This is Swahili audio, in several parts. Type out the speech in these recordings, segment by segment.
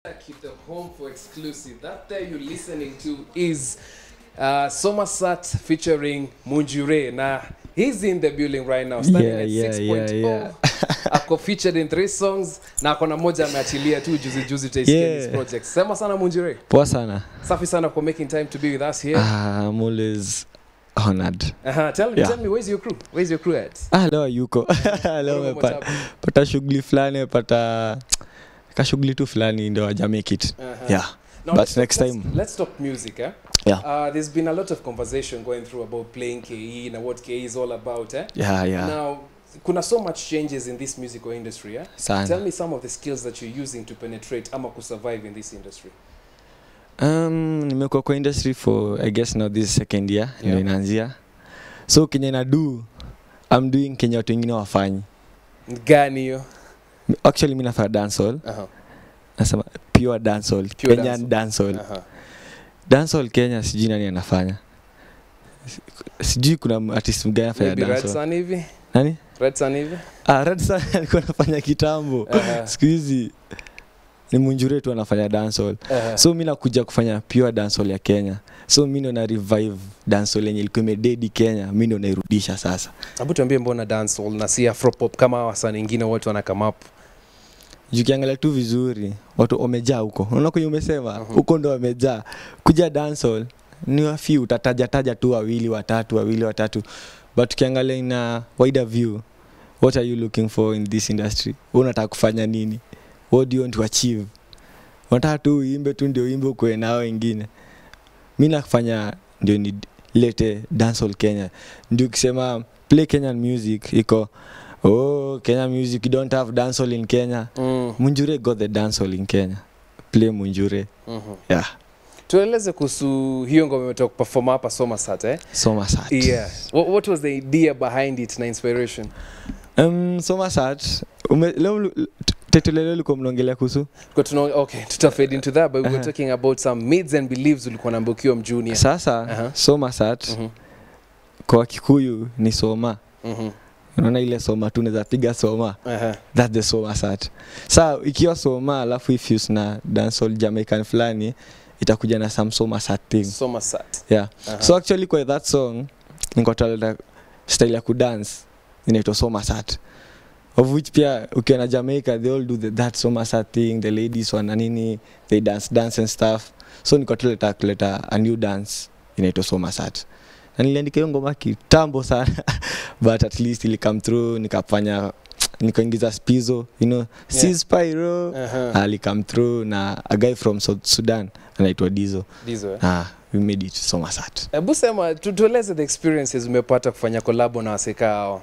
Keep the home for exclusive. That there you're listening to is uh, Somerset featuring Munjure. Now, he's in the building right now, standing Yeah, at yeah, 6.0. yeah, ako featured in three songs na akona moja ameachilia tu juzi juzi utaisikia Yeah. this project. Sema sana Munjure. poa sana Safi sana for making time to be with us here. ah, I'm always honored Uh-huh. Tell me, Yeah. tell me, where's your crew? Where's your crew at? ah, leo yuko leo What umepata happened? pata shughuli fulani pata kashughuli tu fulani ndo aja make it Uh-huh. yeah Now, But let's talk- next let's, time- let's talk music. Eh? Yeah. Uh, there's been a lot of conversation going through about playing KE and what KE is all about. Eh? yeah yeah Now, kuna so much changes in this musical industry. Eh? Tell sana me some of the skills that you're using to penetrate ama to survive in this industry. um, nimekuwa kwa industry for i guess now this second year Yeah. ndo inaanzia so kenye na do i'm doing kenye watu wengine wafanyi Gani hiyo? actually mi nafanya dancehall Uh-huh. nasema pure dancehall Pure kenyan dancehall Uh-huh. dancehall kenya sijui nani anafanya sijui kuna artist mgani anafanya Maybe Red dancehall Sun hivi? nani Red Sun hivi? ah, red Sun alikuwa anafanya kitambo Uh-huh. siku hizi ni munjure tu anafanya dancehall Uh-huh. so mi nakuja kufanya pure dancehall ya kenya so mi ndo na revive dancehall yenye ilikuwa imededi kenya mi ndo nairudisha sasa Hebu tuambie mbona dancehall na si afropop kama wasanii wengine wote wana come up. jukiangalia tu vizuri watu wamejaa huko unaona kwenye umesema Mhm. huko ndo wamejaa kuja dancehall ni wafiu utatajataja tu wawili watatu wawili watatu but ukiangalia ina wider view what are you looking for in this industry Wewe unataka kufanya nini what do you want to achieve unataka tu uimbe tu ndio uimbe ukue nao wengine mi nakufanya ndio nilete dancehall kenya ndio ukisema play kenyan music iko oh kenya music you don't have dancehall in kenya Mm. munjure got the dancehall in kenya play munjure Mhm. yeah tueleze kuhusu hiyo ngoma imetoka kuperform hapa somasat eh? somasat yeah. what, what was the idea behind it na inspiration um, somasat ume, leo tetuleleo likuwa mnaongelea kuhusu Kwa tuna, okay tutafade into that but we were Uh-huh. talking about some mids and beliefs ulikuwa namba ukiwa mjunior sasa Aha. somasat Mhm, kwa kikuyu ni soma mhm, unaona ile soma tu unaweza piga soma aha. that's the somasat sa ikiwa soma alafu ifuse na dancehall jamaican fulani itakuja na some somasat thing somasat yeah Aha. so actually kwa that song nikotaleta style ya kudance inaitwa somasat of which pia ukiwa na jamaica they all do the, that somasat thing the ladies wana nini they dance dance and stuff so nikotaleta kuleta a new dance inaitwa somasat na niliandika hiyo ngoma kitambo sana but at least ili come through nikafanya nikaingiza spizo you know Yeah. yeah. spyro Aha. ali come through na a guy from South sudan anaitwa dizo Dizo, eh? ah, we made it somasat hebu sema tu- tueleze the experiences umepata kufanya kolabo na waseka hao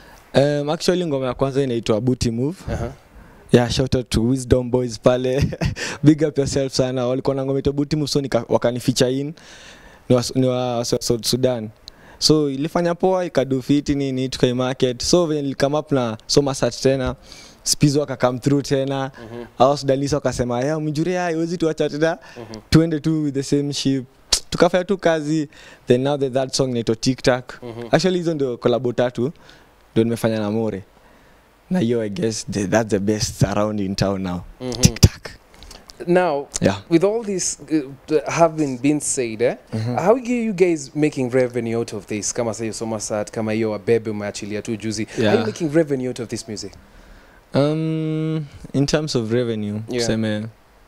Um, actually ngoma ya kwanza inaitwa booty move Aha. yeah, shout out to wisdom boys pale big up yourself sana walikuwa na ngoma inaitwa booty move so nika, wakanificha in ni wa, ni wa, wa South Sudan so ilifanya poa ikadu fiti nini tukaimarket so venye nilikame up na somasat tena spizo akakam through tena Mhm, au sudanisa wakasema ya mjuria iwezi tuacha tena mhm. tuende tu with the same ship tukafanya tu kazi then now the that song inaitwa tiktak Mhm. actually hizo ndio kolabo tatu ndio nimefanya na more na hiyo i guess the, that's the best around in town now Mhm. tiktak now yeah with all this uh, having been said eh, how are you guys making revenue out of this kama sahiyo somasat kama hiyo wabebe umeachilia tu juzi how are you Yeah. making revenue out of this music um, in terms of revenue Yeah. tuseme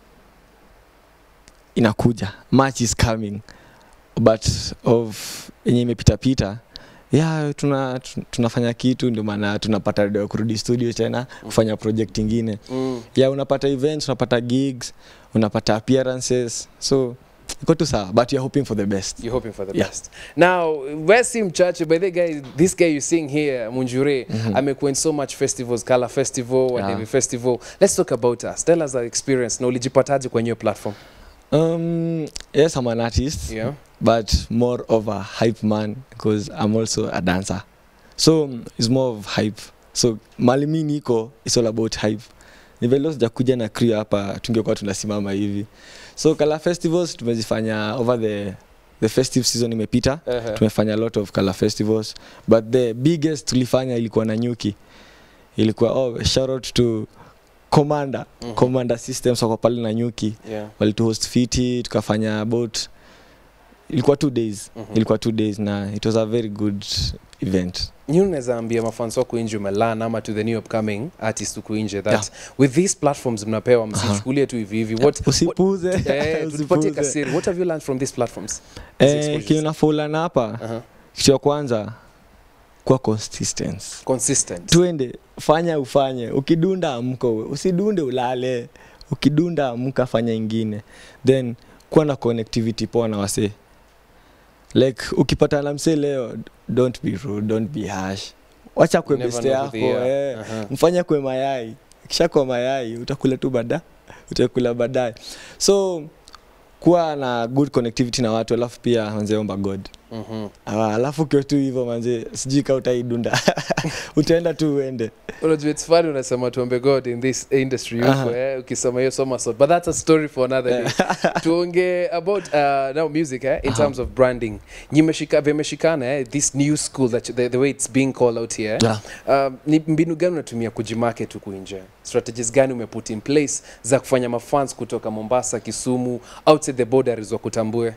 inakuja much is coming but of yenye imepitapita yeah, tuna, tu- tunafanya kitu ndio maana tunapata do ya kurudi studio tena kufanya project ingine mm. yeah unapata events unapata gigs unapata appearances so iko tu sawa but you're hoping for the best You're hoping for the Yeah. best. Now, West Mchache, by the guy, this guy you seeing here, Munjure, Mhm. amekuwa in so much festivals, Kala Festival, Wadevi Yeah. Festival. Let's talk about us. Tell us our experience. Na ulijipataje kwenye hiyo platform? um, yes i'm an artist Yeah. but more of a hype man because i'm also a dancer so um, it's more of hype so mali mi niko it's all about hype ni vile sijakuja na crew hapa tungekuwa tunasimama hivi so kala festivals tumezifanya over the the festive season imepita Uh-huh. tumefanya a lot of color festivals but the biggest tulifanya ilikuwa na nyuki ilikuwa oh, shout out to commander commander systems wako pale na nyuki yeah. walituhost fiti tukafanya about ilikuwa two days Mhm. ilikuwa two days na it was a very good event Nyi unaweza ambia mafans wako nje umelan ama to the new upcoming artist huku nje that with these platforms mnapewa msichukulie tu hivi hivi what, what usipuze eh, tupatie usipuze kasiri what have you learned from these platforms These eh, exposures. kinafulana hapa uh-huh. kitu ya kwanza kuwa consistent consistent twende fanya ufanye ukidunda amka uwe. usidunde ulale ukidunda amka fanya ingine then kuwa na connectivity poa na wasee like ukipata na msee leo don't be rude don't be harsh wacha kwe Never beste know who yako they are. eh. Uh-huh. mfanya kwe mayai kisha kwa mayai utakula tu baada utakula baadaye so kuwa na good connectivity na watu alafu pia manzeomba god Mhm. Ah, alafu ukiwa tu hivyo manze sijui ka utaidunda utaenda tu uende unajua it's funny unasema tuombe god in this industry huko Aha. eh, ukisema hiyo somersault but that's a story for another day tuonge about uh, now music eh, in Aha. terms of branding nyimeshika vimeshikana eh, this new school that the, the way it's being called out here Yeah. um, ni mbinu gani unatumia kujimarket huku nje strategies gani umeput in place za kufanya mafans kutoka mombasa kisumu outside the borders wa kutambue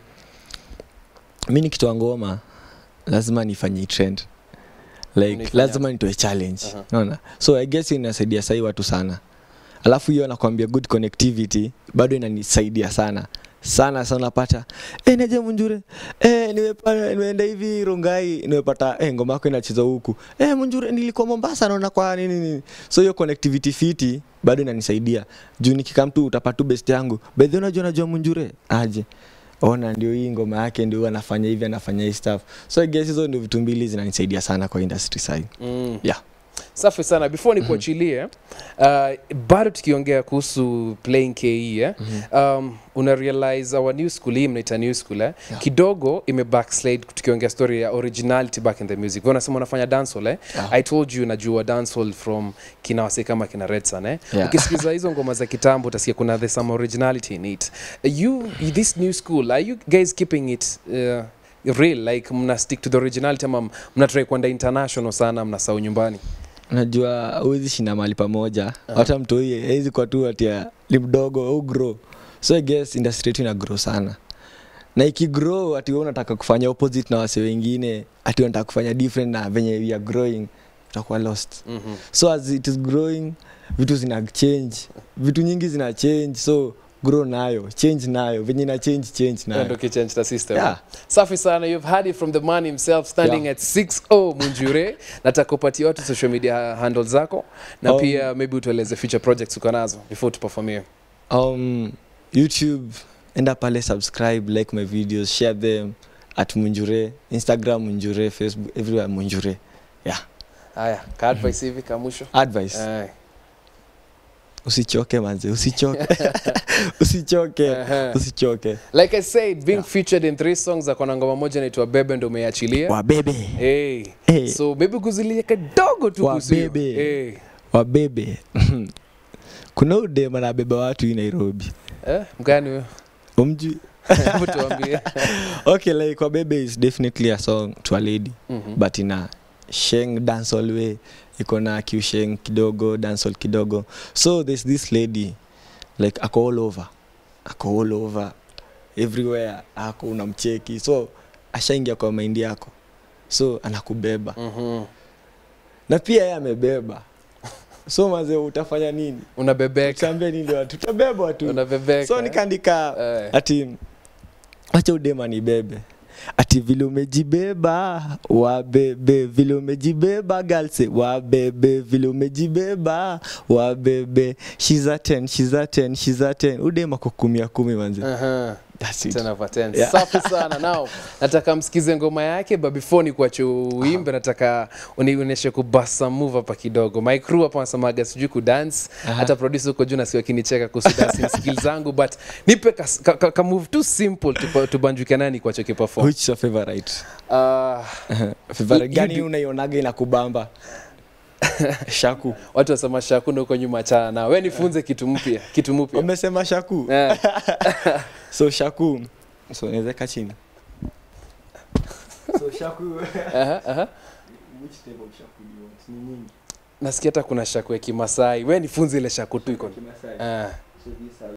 mi nikitoa ngoma lazima nifanye trend like Unaifanya lazima nitoe challenge Aha. naona so i guess inasaidia sahii watu sana alafu hiyo nakwambia good connectivity bado inanisaidia sana sana sana napata e, neje munjure e, nimepa- nimeenda hivi rongai nimepata e, ngoma yako inacheza huku e, munjure nilikuwa mombasa naona kwa nini nini so hiyo connectivity fiti bado inanisaidia juu nikikam tu utapata tu best yangu bedhi unajua najua munjure aje ona ndio hii ngoma yake ndio huyu anafanya hivi anafanya hii stuff so I guess hizo ndio vitu mbili zinanisaidia sana kwa industry side mm. Yeah. safi sana before nikuachilie uh, bado tukiongea kuhusu playing ke eh? um, una realize our new school hii mnaita new school eh? Yeah. kidogo ime backslide tukiongea story ya originality back in the music Wewe unasema unafanya dancehall eh? Yeah. i told you najua dancehall from kina wase kama kina redsan eh? Yeah. ukisikiza hizo ngoma za kitambo utasikia kuna there's some originality in it you this new school are you guys keeping it uh, real like mna stick to the originality ama mnatrai kwenda international sana mnasau nyumbani unajua huwezi shinda mahali pamoja hata mtoie hawezi kwa tu atia ni mdogo au grow so I guess industry yetu ina grow sana na ikigrow ati wewe unataka kufanya opposite na wase wengine ati unataka kufanya different na venye we are growing utakuwa lost mm-hmm. so as it is growing vitu zina change vitu nyingi zina change so grow nayo change nayo venye ina change change ndo nayo kichange the system Yeah. safi sana you've heard it from the man himself standing Yeah. at 60 munjure nataka upatie watu social media handle zako na Um, pia maybe utueleze future projects uko nazo before tuperformie um, youtube enda pale subscribe like my videos share them at munjure instagram munjure facebook everywhere munjure haya ka advice hivi ka mwisho advice Eh, usichoke manze usichoke usichoke ehe. usichoke like i said being featured in three songs akona ngoma moja naitwa bebe ndo umeachilia wabebe hey. hey, so maybe kuzilia kidogo tu kuhusu hiyo. Wabebe. hey. wabebe kuna udema nabeba watu hii nairobi eh, mgani huyo umjui Hebu tuambie okay like wabebe is definitely a song to a lady Mhm. but ina sheng dancehall way iko na kiusheng kidogo dancehall kidogo so there's this lady like ako all over ako all over everywhere ako unamcheki so ashaingia kwa maindi yako so anakubeba Mhm. na pia yeye amebeba so maze utafanya nini unabebeka utaambia nini watu utabebwa tu unabebeka so nikaandika Eh. ati wacha udema ni bebe ati vile umejibeba wabebe vile umejibeba galse wabebe vile umejibeba wabebe shiza 10 shiza 10 shiza 10 udema kwa kumi ya kumi manzi Aha. That's it. 10 over 10. Yeah. safi sana now nataka msikize ngoma yake but before ni kuache uimbe nataka unionyeshe kubasa move hapa kidogo my crew hapa wanasemaga sijui kudance Aha. hata producer huko juu nasikia akinicheka kuhusu dancing skills zangu but nipe ka, ka, ka, ka move too simple tupa- tubanjuke nani kuache kiperform which is your favorite uh, favorite You- you gani do- unaionaga inakubamba shaku watu wasema shakuna huko nyuma chana na we nifunze kitu mpya kitu mpya umesema shaku Eh, so shaku so nawezeka chini so shaku aha, aha. which type of shaku do you want ni nyingi nasikia hata kuna shaku ya kimasai we nifunze ile shaku tu iko ah.